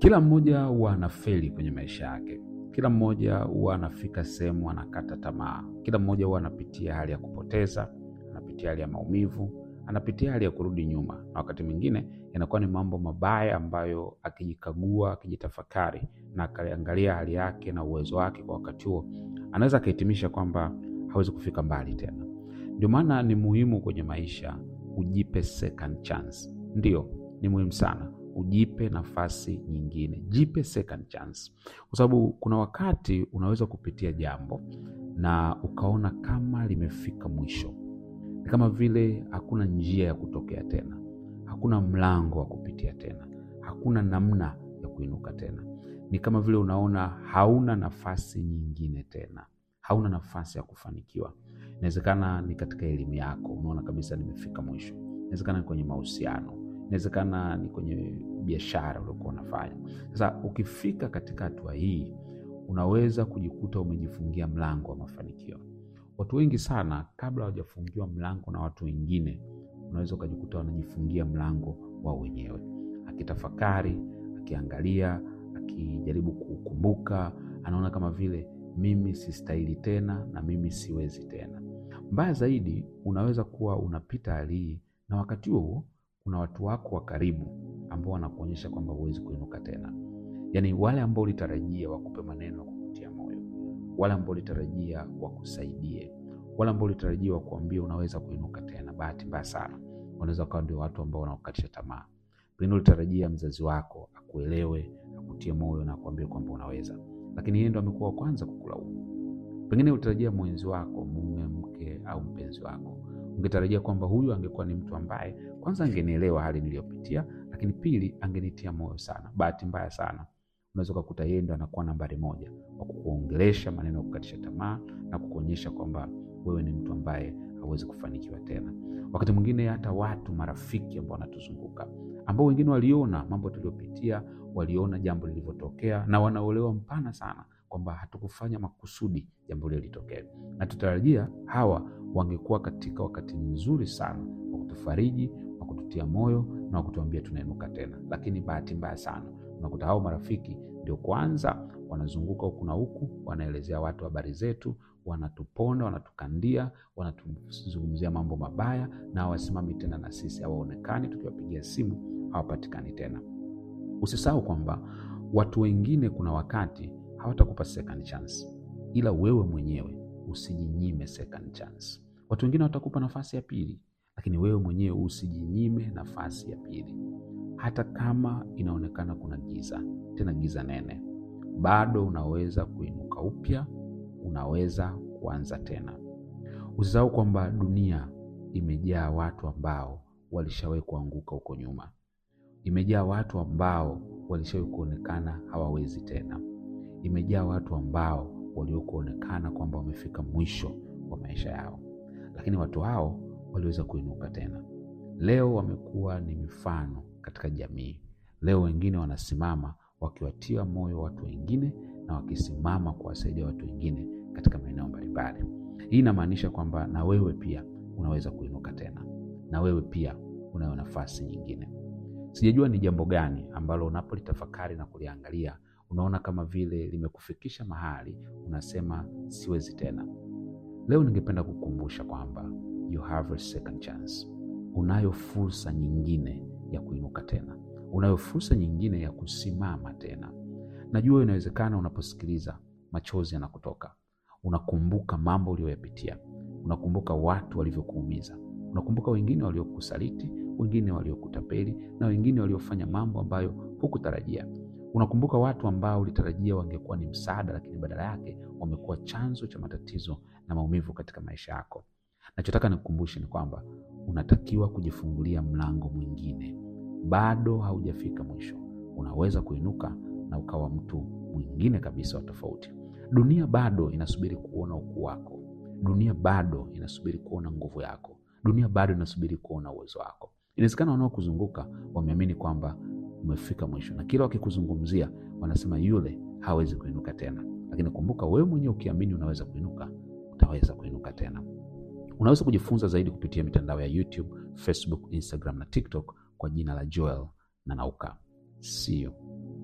Kila mmoja huwa anafeli kwenye maisha yake. Kila mmoja huwa anafika sehemu anakata tamaa. Kila mmoja huwa anapitia hali ya kupoteza, anapitia hali ya maumivu, anapitia hali ya kurudi nyuma, na wakati mwingine yanakuwa ni mambo mabaya ambayo akijikagua, akijitafakari na akaangalia hali yake na uwezo wake kwa wakati huo, anaweza akahitimisha kwamba hawezi kufika mbali tena. Ndio maana ni muhimu kwenye maisha ujipe second chance. Ndio, ni muhimu sana ujipe nafasi nyingine, jipe second chance, kwa sababu kuna wakati unaweza kupitia jambo na ukaona kama limefika mwisho, ni kama vile hakuna njia ya kutokea tena, hakuna mlango wa kupitia tena, hakuna namna ya kuinuka tena. Ni kama vile unaona hauna nafasi nyingine tena, hauna nafasi ya kufanikiwa. Inawezekana ni katika elimu yako, unaona kabisa nimefika mwisho. Inawezekana ni kwenye mahusiano, inawezekana ni kwenye biashara uliokuwa unafanya. Sasa ukifika katika hatua hii, unaweza kujikuta umejifungia mlango wa mafanikio. Watu wengi sana, kabla hawajafungiwa mlango na watu wengine, unaweza ukajikuta wanajifungia mlango wao wenyewe, akitafakari, akiangalia, akijaribu kukumbuka, anaona kama vile mimi sistahili tena na mimi siwezi tena. Mbaya zaidi, unaweza kuwa unapita hali hii na wakati huo kuna watu wako wa karibu ambao wanakuonyesha kwamba huwezi kuinuka tena, yaani wale ambao ulitarajia wakupe maneno ya kukutia moyo, wale ambao ulitarajia wakusaidie, wale ambao ulitarajia wakuambia unaweza kuinuka tena. Bahati mbaya sana, wanaweza wakawa ndio watu ambao wanakukatisha tamaa. Pengine ulitarajia mzazi wako akuelewe, akutie moyo na akuambie kwamba unaweza, lakini yeye ndo amekuwa wa kwanza kukulaumu. Pengine ulitarajia mwenzi wako, mume, mke au mpenzi wako ungetarajia kwamba huyu angekuwa ni mtu ambaye kwanza angenielewa hali niliyopitia, lakini pili angenitia moyo sana. Bahati mbaya sana, unaweza ukakuta yeye ndo anakuwa nambari moja wa kukuongelesha maneno ya kukatisha tamaa na kukuonyesha kwamba wewe ni mtu ambaye hauwezi kufanikiwa tena. Wakati mwingine hata watu marafiki ambao wanatuzunguka ambao wengine waliona mambo tuliyopitia, waliona jambo lilivyotokea na wanaolewa mpana sana kwamba hatukufanya makusudi jambo lile litokee, na tutarajia hawa wangekuwa katika wakati mzuri sana wa kutufariji, wa kututia moyo na wa kutuambia tunainuka tena. Lakini bahati mbaya sana unakuta hao marafiki ndio kwanza wanazunguka huku na huku, wanaelezea watu habari zetu, wanatuponda, wanatukandia, wanatuzungumzia mambo mabaya, na hawasimami tena na sisi, hawaonekani. Tukiwapigia simu hawapatikani tena. Usisahau kwamba watu wengine kuna wakati hawatakupa second chance, ila wewe mwenyewe usijinyime second chance. Watu wengine watakupa nafasi ya pili, lakini wewe mwenyewe usijinyime nafasi ya pili. Hata kama inaonekana kuna giza, tena giza nene, bado unaweza kuinuka upya, unaweza kuanza tena. Usisahau kwamba dunia imejaa watu ambao walishawahi kuanguka huko nyuma, imejaa watu ambao walishawahi kuonekana hawawezi tena, imejaa watu ambao waliokuonekana kwamba wamefika mwisho wa maisha yao, lakini watu hao waliweza kuinuka tena. Leo wamekuwa ni mifano katika jamii. Leo wengine wanasimama wakiwatia moyo watu wengine na wakisimama kuwasaidia watu wengine katika maeneo mbalimbali. Hii inamaanisha kwamba na wewe pia unaweza kuinuka tena, na wewe pia unayo nafasi nyingine. Sijajua ni jambo gani ambalo unapolitafakari na kuliangalia unaona kama vile limekufikisha mahali unasema siwezi tena. Leo ningependa kukumbusha kwamba you have a second chance. Unayo fursa nyingine ya kuinuka tena, unayo fursa nyingine ya kusimama tena. Najua inawezekana unaposikiliza machozi yanakutoka, unakumbuka mambo uliyoyapitia, unakumbuka watu walivyokuumiza, unakumbuka wengine waliokusaliti, wengine waliokutapeli na wengine waliofanya mambo ambayo hukutarajia. Unakumbuka watu ambao ulitarajia wangekuwa ni msaada, lakini badala yake wamekuwa chanzo cha matatizo na maumivu katika maisha yako. Nachotaka nikukumbushe ni kwamba unatakiwa kujifungulia mlango mwingine. Bado haujafika mwisho, unaweza kuinuka na ukawa mtu mwingine kabisa wa tofauti. Dunia bado inasubiri kuona ukuu wako. Dunia bado inasubiri kuona nguvu yako. Dunia bado inasubiri kuona uwezo wako. Inawezekana wanaokuzunguka wameamini kwamba umefika mwisho, na kila wakikuzungumzia wanasema yule hawezi kuinuka tena, lakini kumbuka, wewe mwenyewe ukiamini unaweza kuinuka, utaweza kuinuka tena. Unaweza kujifunza zaidi kupitia mitandao ya YouTube, Facebook, Instagram na TikTok kwa jina la Joel Nanauka. See you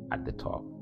at the top.